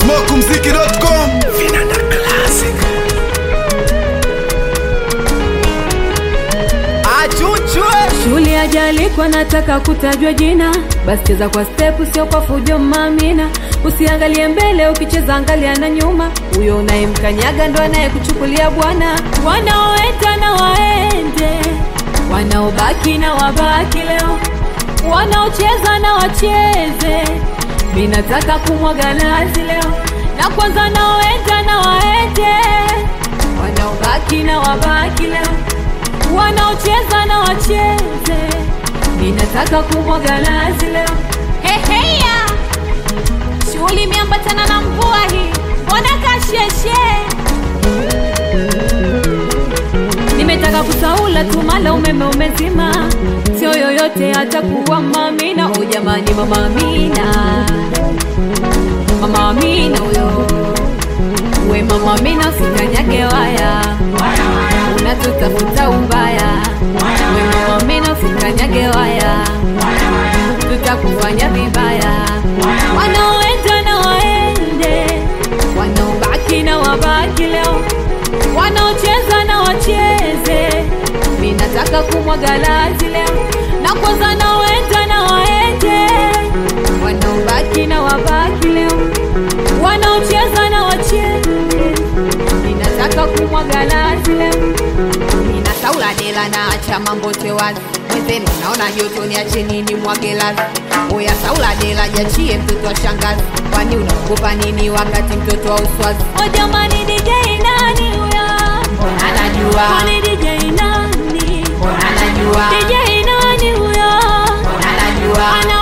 smokumziki.com Vinanda Classic. Achuchwe Shule hajalikwa nataka kutajwa jina, basi cheza kwa step, sio kwa fujo mamina. Usiangalie mbele, ukicheza angalia na nyuma. Huyo unayemkanyaga ndo anayekuchukulia bwana. Wanaoenda na waende, wanaobaki na wabaki leo, wanaocheza na wacheze. Mi nataka kumwaga nazi leo, na kwanza naoenda na waende, wanaobaki na wabaki leo wanaocheza na wacheze, ninataka kumwaga nazi leo. Heheya, shughuli imeambatana na mvua hii, mbona kasheshe? Nimetaka kusaula tu, mala umeme umezima, sio yoyote atakuwa mamina. O jamani, mama Amina, mama Amina huyo we mama Amina, usikanyage waya, unatutafuta ubaya. We mama Amina, usikanyage waya, tutakufanya vibaya. Wanaoenda na waende, wanaobaki na wabaki leo, wanaocheza na wacheze. Mi nataka kumwaga lazi leo, na kwanza naoenda na waende, wanaobaki na wabaki leo, wanaocheza na wacheze. Ninataka kumwaga lazi leo, Nina saula dela na acha mambo te wazi mwenzenu, naona joto niache nini mwage lazi. Oya saula dela jachie mtoto wa shangazi, kwani unaogopa nini wakati mtoto wa uswazi? o jamani, DJ nani huyo? Anajua, Kwani DJ nani? anajua, DJ nani huyo? anajua,